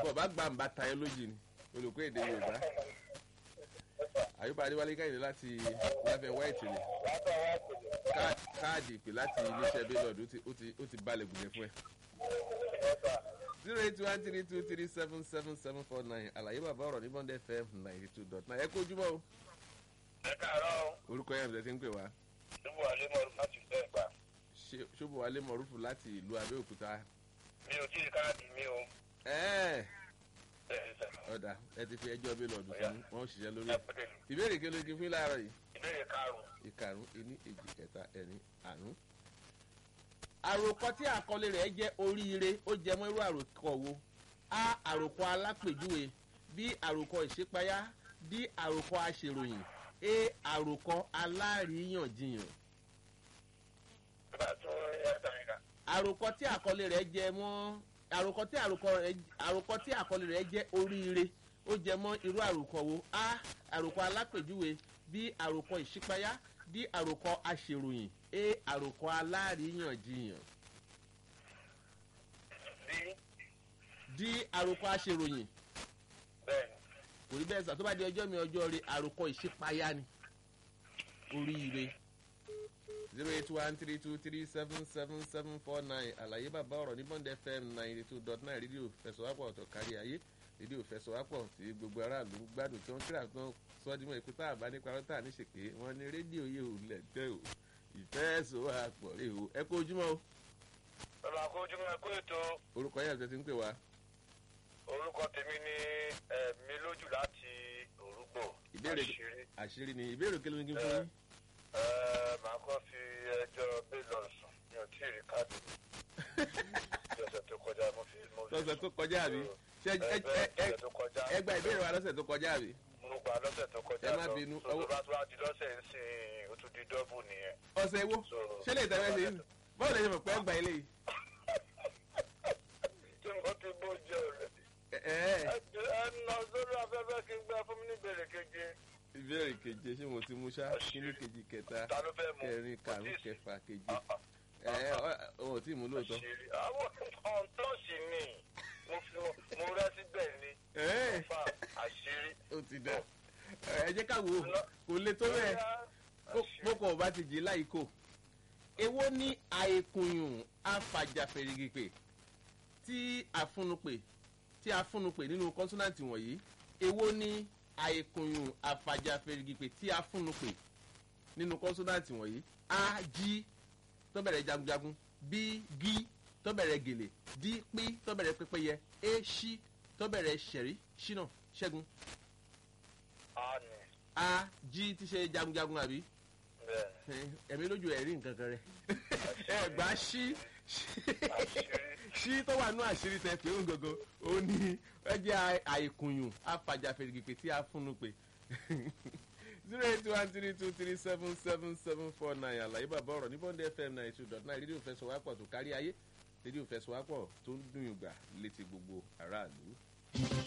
ọba gbà ń bá tayọ lójì ni olùkọ́ èdè yorùbá àyùbá adéwálé káyìdé láti láfẹ́ white ni Ká- káàdì ìpè láti iléeṣẹ́ bílọ̀dù ó ti balẹ̀ gùnlẹ̀ fún ẹ. zero eight one three two three seven seven seven four nine àlàyé bàbá ọ̀rọ̀ ní bond fm ninety two dot nine ẹ kó ojúmọ́ o ẹ káàárọ̀ orúkọ yẹn bẹ̀rẹ̀ sí ń pè wá ṣubú àlémọ̀rún láti fẹ́ gbà Ṣé- ṣóbùwálé mọ̀rúfù láti ìlú abẹ́òkúta mi ò tí ì káàdì mi o ẹ̀ẹ́ bẹ́ẹ̀ sẹ́ ọ̀dà ẹ ti fi ẹjọ́ bílọ̀dù Ọ̀yá. fún wọn ó ṣiṣẹ́ lórí ẹ ẹ̀ pẹ̀lú ìbéèrè kí ló kí fún láàárọ̀ yìí ìbéèrè karùn-ún ìkarùn ení èjì kẹta ẹ̀rin àrún. àròkọ tí àkọlé rẹ̀ jẹ́ oríire ó jẹ mọ́ irú àròkọ wo a àròkọ alápèjúwe b àròkọ ìṣípayá d àròkọ aṣèròyìn a àròkọ aláríyànjiyàn. bá a tún ẹ tàn ká àròkọ tí àkọlé rẹ̀ jẹ mọ́ àròkọ tí àròkọ rẹ̀ àròkọ tí àkọlé rẹ̀ jẹ́ oríire ó jẹ mọ́ irú àròkọ wo a àròkọ alápèjúwe b àròkọ ìṣípayá d àròkọ aṣèròyìn a àròkọ aláríyànjiyàn bí d àròkọ aṣèròyìn bẹ́ẹ̀ kò rí bẹ́ẹ̀ sà tó bá di ọjọ́ mi ọjọ́ rẹ àròkọ ìṣípayá ni oríire zero eight one three two three seven seven seven four nine àlàyé bàbá ọ̀rọ̀ ní bond fm ninety two dot nine rédíò fẹsọ̀wápọ̀ ọ̀tọ̀ kárí ayé rédíò fẹsọ̀wápọ̀ tí gbogbo aráàlú ń gbádùn tí wọ́n kíra tán sọ́dúnmọ́ ikú tá a bá nípa rọ́tà níṣèké wọ́n ní rédíò yìí ò lẹ̀ tẹ́ o ìfẹ́sọ̀wápọ̀ rè o ẹ kó ojúmọ́ o bàbá akójúmọ́ ẹkú ètò orúkọ yẹn àti ti ń pè wá orúkọ tèmi ní ẹ̀mí lójú láti òrùgbò ìbéèrè àṣírí àṣírí ni ìbéèrè kí ló ní kí n fún yín. ẹ màá kọ́ fi ẹjọ́ bẹ́ẹ̀lọ̀ sùn mi ò tí ì rí káàdì mi ọ̀sẹ̀ tó kọjá mo fi mo fi lọ́sẹ̀ tó kọjá àbí ṣé ẹ- ẹ ẹ- bẹ́ẹ̀ ẹ- ọ̀sẹ̀ tó kọjá ẹ gba ìbéèrè wa lọ́sẹ̀ tó kọjá àbí. mo gbà lọ́sẹ̀ tó kọjá Ẹ má lọ. bínú, so ọwọ́- tó bá tó bá di lọ́sẹ̀ ń sìn ó tún di dọ́bù nìyẹn. ọ̀sẹ̀ wo So- ṣé lè tẹ̀wé sí i báwo lè ṣe mọ̀ pé ẹ gba ilé yìí. tí mo ti bó jẹ́ ọ̀rẹ́ Ẹ- ẹ- ẹ ẹ nà sórí afẹ́fẹ́ kí n gbẹ fún mi ní ìbéèrè keje ìbéèrè keje ṣé mo ti mú ṣá kíní kejì kẹta ta ló fẹ́ mú kẹrin karùn Mo ti- kẹfà keje Ah, ah, ẹ ẹ ọ ò tí ì mú lóòótọ́. àṣírí. àwọn ọ̀ǹtọ́ọ̀sì ni mo fi mo rẹ́ síbẹ̀ ni ẹ fa àṣírí. ó ti dà ẹ jẹ́ ká wò ó kò le tó bẹ́ẹ̀ Àṣírí. bókò ọba ti jí láìkó èwo ní àìkùnyùn afàjàfèrègèpè tí àfúnupè tí àfúnupè nínú kọ́nsọ́nàtì wọ̀nyí èwo ní àìkùnyùn afàjàfèrègèpè tí àfúnupè nínú kọ́nsọ́nàtì wọ̀nyí a jí tó bẹ̀rẹ̀ jagunjagun b gí tó bẹ̀rẹ̀ gèlè d pí tó bẹ̀rẹ̀ pẹ́pẹ́yẹ a ṣí tó bẹ̀rẹ̀ ṣẹ̀rí ṣínà ṣẹ́gun a ní a jí tí ṣe jagunjagun àbí bẹ́ẹ̀ ẹ̀mí lójú ẹ̀rí nǹkan kan rẹ̀ ẹ gbà ṣí àṣírí. ṣí tó wà nú àṣírí tẹ pé òun gangan ó ní ẹ jẹ́ àìkùnyùn afàjàfèrègèpè tí a fúnnu pé zero eight one three two three seven seven seven four nine àlàyé bàbá ọ̀rọ̀ ní bọ́ndé fm ninety two dot nine rédíò fẹsọ̀wápọ̀ tó kárí ayé rédíò fẹsọ̀wápọ̀ tó ń dùn yùn gbà létí gbogbo aráàlú.